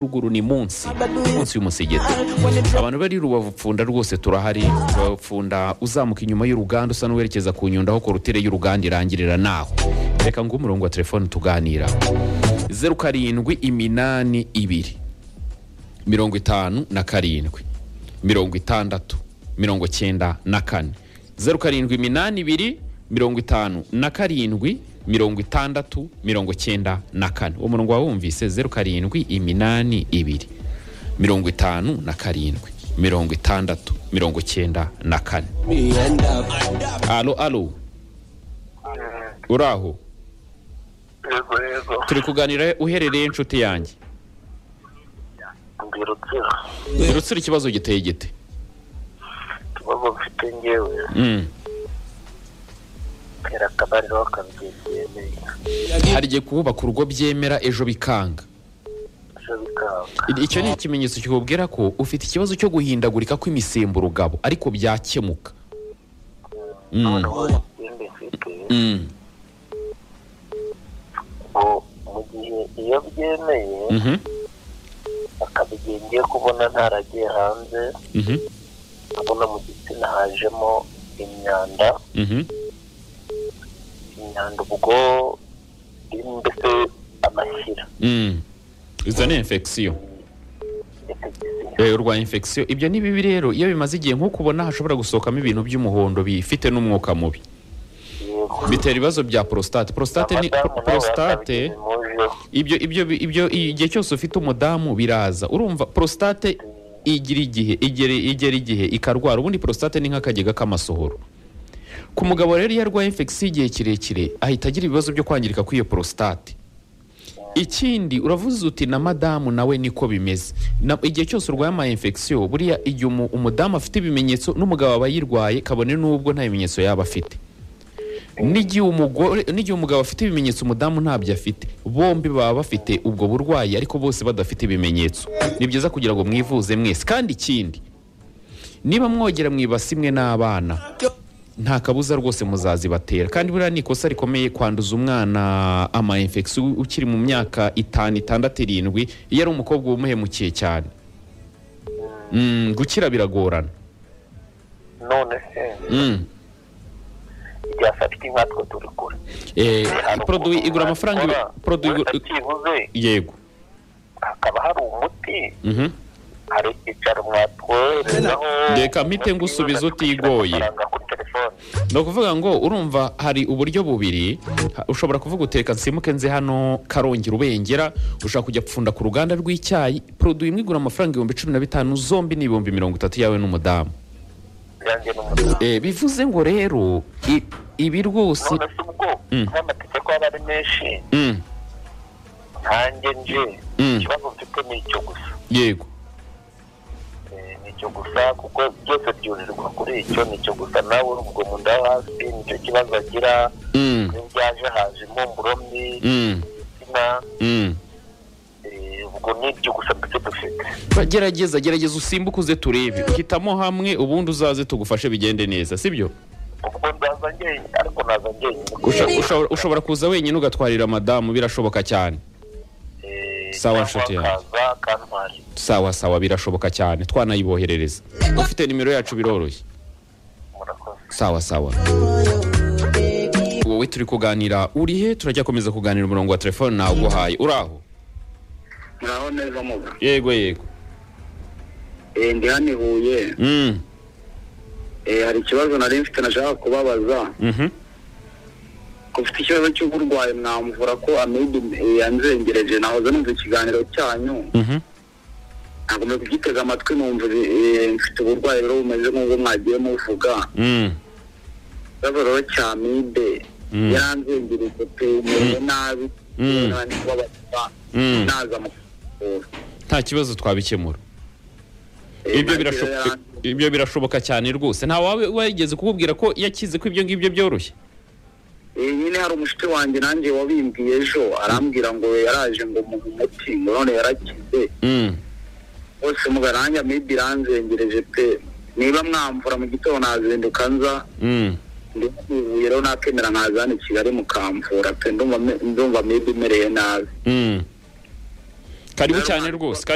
ruguru ni munsi munsi y'umusigiti abantu bari rubapfunda rwose turahari rubapfunda uzamuka inyuma y'uruganda usa n'uwerekeza ku nyundo aho korutire y'uruganda irangirira naho reka ngo umurongo wa telefone tuganira zeru karindwi iminani ibiri mirongo itanu na karindwi mirongo itandatu mirongo cyenda na kane zeru karindwi iminani ibiri mirongo itanu na karindwi mirongo itandatu mirongo cyenda na kane uwo murongo wawumvise zeru karindwi iminani ibiri mirongo itanu na karindwi mirongo itandatu mirongo cyenda na kane alo alo uraho yego yego turi kuganira uherereye inshuti yanjye ndi rutsiro rutsira ikibazo giteye gite ikibazo mfite ngewe Mm. kera akabariro bakabyegereye hari igihe kubaka urugo byemera ejo bikanga ejo bikanga I- icyo ni ikimenyetso kikubwira ko ufite ikibazo cyo guhindagurika kw'imisemburo ugabo ariko byakemuka Mm. noneho ikindi mfite Mm. ngo mu gihe iyo byemeye Mhm. akaba igihe ngiye kubona ntaragiye hanze Mhm. nkabona mu gitsina hajemo imyanda Mhm. imyanda ubwo irimo mbese amashyira Mm. izo ni infection ndetse Eh, urwaye infection ibyo ni bibi rero iyo bimaze igihe nk'uko ubona hashobora gusohokamo ibintu by'umuhondo bifite n'umwuka mubi yego bitera ibibazo bya prostate prostate ni Abadamu nabo prostate bakabigemujeho. ibyo ibyo ibyo igihe cyose ufite umudamu biraza urumva prostate igira igihe igera igera igihe ikarwara ubundi prostate ni nk'akagega k'amasohoro ku mugabo rero iyo arwaye infection igihe kirekire ahita agira ibibazo byo kwangirika kw'iyo prostate ikindi uravuze uti na madamu nawe niko bimeze Na- igihe cyose urwaye ama infection buriya igihe umu- umudamu afite ibimenyetso n'umugabo aba yirwaye kabone n'ubwo nta bimenyetso yaba afite n'igihe umugore n'igihe umugabo afite ibimenyetso umudamu ntabyo afite bombi baba bafite ubwo burwayi ariko bose badafite ibimenyetso ni byiza kugira ngo mwivuze mwese kandi ikindi niba mwogera mu ibasi imwe n'abana nta kabuza rwose muzazibatera kandi buriya ni ikosa rikomeye kwanduza umwana ama infection ukiri mu myaka itanu itandatu irindwi iyo ari umukobwa uba umuhemukiye cyane Mm, gukira biragorana none se Mm. ryafatika nkatwe turi kure Eh, Hari produit ukuntu igura amafaranga ibi- wakora, produit igura- byibuze yego hakaba hari umuti Mhm. hari icyicaro mwatwoherezaho Reka mpite umuti ngusubiza w'amafaranga utigoye. kuri telefone ni ukuvuga ngo urumva hari uburyo bubiri ha- ushobora kuvuga uteka nsimuke nze hano karongera ubengera ushobora kujya gupfunda ku ruganda rw'icyayi produit imwe igura amafaranga ibihumbi cumi na bitanu zombi ni ibihumbi mirongo itatu yawe n'umudamu byanjye n'umuti Eh, bivuze ngo rero i- ibi rwose none se ubwo Mm. nk'amategeko aba ari menshi Mm, nkanjye nje Mm. ikibazo mfite ni icyo gusa yego Eh, ni icyo gusa kuko byose byurirwa kuri icyo ni icyo gusa nawe urubwo mu nda yo hasi nicyo kibazo agira Mm, iyo byaje haje impumuro mbi mm, igitsina mm. eh, ubwo ni ibyo gusa ndetse dufite gerageza gerageza usimbuke uze turebe hitamo hamwe ubundi uzaze tugufashe bigende neza sibyo ubwo ndaza njyenyine ariko naza njyenyine Usha- ushobora- ushobora kuza wenyine ugatwarira madamu birashoboka cyane Eh, Sawa, cyangwa nshuti yanjye. akaza akantwara sawa sawa birashoboka cyane twanayiboherereza ufite nimero yacu biroroshye murakoze sawa sawa wowe turi kuganira uri he turajya komeza kuganira umurongo wa telefone nawuguhaye uraho naho neza muga yego yego Eh, ndi hano i huye Mm, Eh, hari ikibazo nari mfite nashaka kubabaza mhm. ko ufite ikibazo cy'uburwayi mwamvura ko amibe yanzengereje nahoze numva ikiganiro cyanyu Mhm. nagomba kugitega amatwi numva eh, mfite uburwayi rero bumeze nk'ubwo mwagiye muvuga Mm, ikibazo rero cya amibe Mm. yaranzengereje pe mewe nabi Mm. nani kubabaza Mm. naza mukuvura nta kibazo twabikemura Eh, ibyo nagiye birasho- yaranze- ibyo birashoboka cyane rwose nta wawe wigeze kukubwira ko yakize ko ibyo ngibyo byoroshye Eh, nyine hari umushuti wanjye nanjye wabimbwiye ejo arambwira ngo yaraje ngo muhe umuti ngo none yarakize Mm, bose mugaranja maybe iranzengereje pe niba mwamvura mu gitondo nazinduka nza mm. ndimo ibuye rero nakemera nkaza hano i kigali mukamvura pe ndumva me- ndumva maybe imereye nabi Mm. karibu cyane rwose